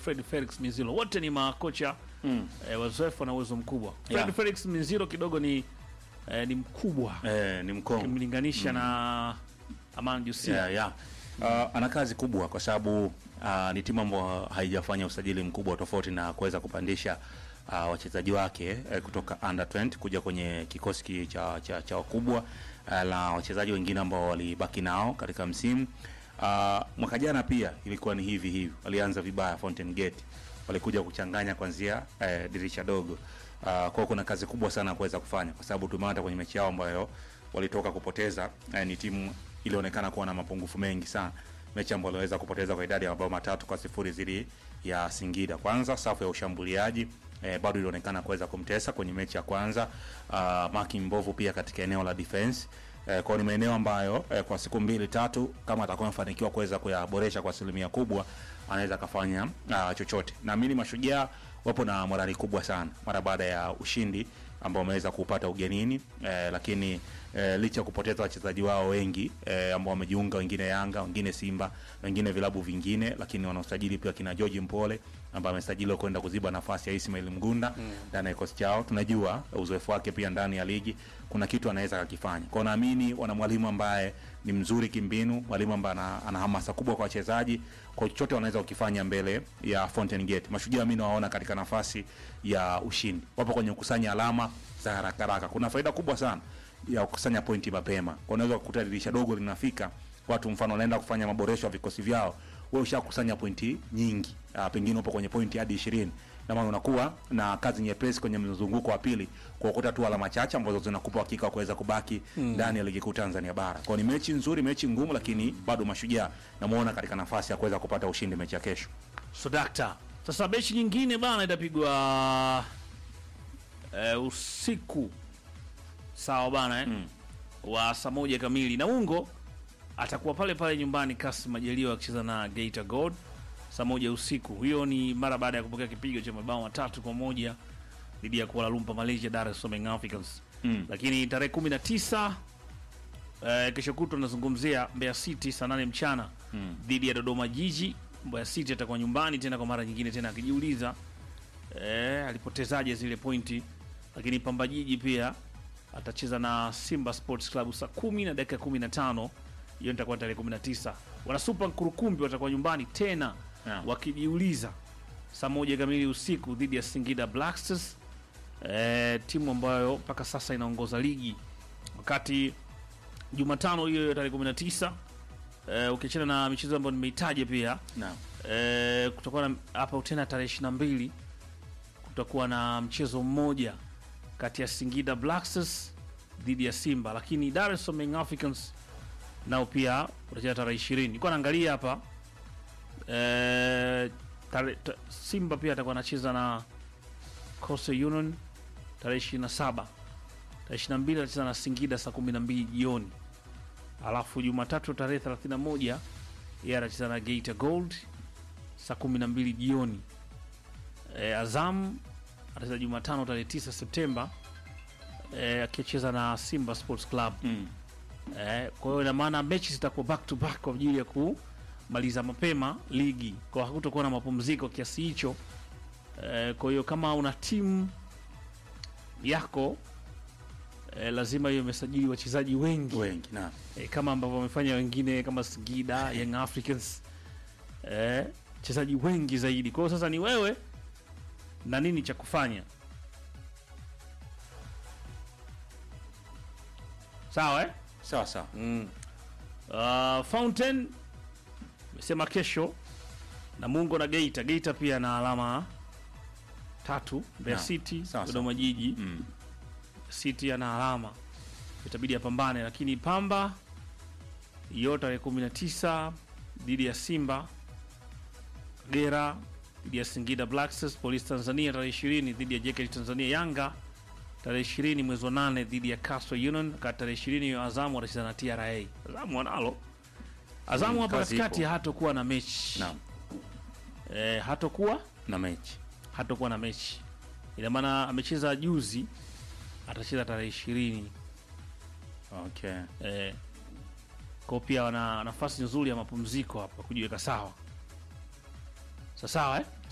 Fred Felix Mizilo, wote ni makocha Mm. eh, wazoefu na uwezo mkubwa. Fred Yeah. Felix Mizilo kidogo ni eh, ni mkubwa Eh, ni mkongo ukimlinganisha na Aman Jusia. yeah, yeah. Uh, ana kazi kubwa kwa sababu uh, ni timu ambayo haijafanya usajili mkubwa tofauti na kuweza kupandisha uh, wachezaji wake eh, kutoka under 20 kuja kwenye kikosi ki- cha, cha, cha wakubwa uh, la wachezaji wengine ambao walibaki nao katika msimu uh, mwaka jana pia ilikuwa ni hivi hivi, walianza vibaya Fountain Gate, walikuja kuchanganya kwanzia eh, dirisha dogo uh, kwao kuna kazi kubwa sana ya kuweza kufanya kwa sababu tumeona hata kwenye mechi yao ambayo walitoka kupoteza eh, ni timu ilionekana kuwa na mapungufu mengi sana mechi ambayo waliweza kupoteza kwa idadi ya mabao matatu kwa sifuri dhidi ya Singida. Kwanza safu ya ushambuliaji eh, bado ilionekana kuweza kumtesa kwenye mechi ya kwanza. Uh, maki mbovu pia katika eneo la defense eh, kwa ni maeneo ambayo eh, kwa siku mbili tatu kama atakuwa amefanikiwa kuweza kuyaboresha kwa asilimia kubwa anaweza akafanya uh, chochote. Naamini mashujaa wapo na morali kubwa sana mara baada ya ushindi ambao wameweza kupata ugenini eh, lakini eh, licha ya kupoteza wachezaji wao wengi eh, ambao wamejiunga, wengine Yanga, wengine Simba, wengine vilabu vingine, lakini wanaosajili pia kina George Mpole ambaye amesajiliwa kwenda kuziba nafasi ya Ismail Mgunda ndani ya kikosi chao. Tunajua uzoefu wake pia ndani ya ligi, kuna kitu anaweza akakifanya. Kwa naamini wana mwalimu ambaye ni mzuri kimbinu, mwalimu ambaye ana, ana hamasa kubwa kwa wachezaji, kwa chochote wanaweza kukifanya mbele ya Fountain Gate. Mashujaa mimi nawaona katika nafasi ya ushindi, wapo kwenye kukusanya alama za haraka haraka. Kuna faida kubwa sana ya kukusanya pointi mapema. Kwa unaweza kukuta dirisha dogo linafika, watu mfano wanaenda kufanya maboresho ya vikosi vyao, wewe ushakusanya pointi nyingi, uh, pengine upo kwenye pointi hadi 20 na maana unakuwa na kazi nyepesi kwenye mzunguko wa pili kuokota tu alama chache ambazo zinakupa hakika wa kuweza kubaki ndani ya ligi kuu Tanzania bara. Kwa ni mechi nzuri, mechi ngumu, lakini bado mashujaa namuona katika nafasi ya kuweza kupata ushindi mechi ya kesho. So dakta, sasa mechi nyingine bana itapigwa eh, usiku sawa bana eh? Mm. wa saa moja kamili na ungo atakuwa pale pale nyumbani Kasim Majaliwa akicheza na Geita Gold saa moja usiku. Hiyo ni mara baada ya kupokea kipigo cha mabao matatu kwa moja dhidi ya Kuala Lumpur Malaysia, Dar es Salaam Young Africans. Mm. Lakini tarehe 19 eh, kesho kutwa tunazungumzia Mbeya City saa 8 mchana Mm. dhidi ya Dodoma Jiji. Mbeya City atakuwa nyumbani tena kwa mara nyingine tena akijiuliza eh, alipotezaje zile pointi. Lakini Pamba Jiji pia atacheza na Simba Sports Club saa kumi na dakika 15. Hiyo itakuwa tarehe 19. Wana Super Nkurukumbi watakuwa nyumbani tena Yeah. wakijiuliza saa moja kamili usiku dhidi ya Singida Black Stars, eh, timu ambayo mpaka sasa inaongoza ligi, wakati Jumatano hiyo hiyo tarehe 19 eh, ukiachana na michezo ambayo nimeitaja pia Naam. eh, kutakuwa na hapa tena tarehe 22 kutakuwa na mchezo mmoja kati ya Singida Black Stars dhidi ya Simba, lakini Dar es Salaam Young Africans nao pia utacheza tarehe 20. Nilikuwa naangalia hapa eh, tare, ta, Simba pia atakuwa anacheza na Coastal Union tarehe 27. Tarehe 22 atacheza na Singida saa 12 jioni. Alafu Jumatatu tarehe 31 yeye atacheza na Geita Gold saa 12 jioni. E, Azam atacheza Jumatano tarehe 9 Septemba e, akicheza na Simba Sports Club. Mm. Eh, kwa hiyo ina maana mechi zitakuwa back to back kwa ajili ya kumaliza mapema ligi, kwa hakutakuwa na mapumziko kiasi hicho. Eh, kwa hiyo kama una timu yako eh, lazima hiyo imesajili wachezaji wengi Wengi naam. eh, kama ambavyo wamefanya wengine kama Singida Young Africans eh, wachezaji wengi zaidi. Kwa hiyo sasa ni wewe na nini cha kufanya, sawa eh? Sawa sawa. Mm. Uh, Fountain mesema kesho Namungo na Geita. Geita pia na alama tatu. Mbeya Naam. City, Sawa, Dodoma Jiji. Mm. City ana alama, itabidi apambane, lakini Pamba hiyo tarehe 19 dhidi ya Simba, Kagera dhidi ya Singida Black Stars, Police Tanzania tarehe 20 dhidi ya JKT Tanzania, Yanga tarehe 20 mwezi wa 8 dhidi ya Coastal Union, kati tarehe 20 hiyo Azamu watacheza na TRA. Azamu wanalo Azamu Mm, hapa kazi katikati ipo. hatokuwa na mechi Naam. eh, hatokuwa Na mechi. hatokuwa na mechi, ina maana amecheza juzi, atacheza tarehe 20 Okay. eh, kwa pia wana nafasi nzuri ya mapumziko hapa kujiweka sawa sawa sawa eh?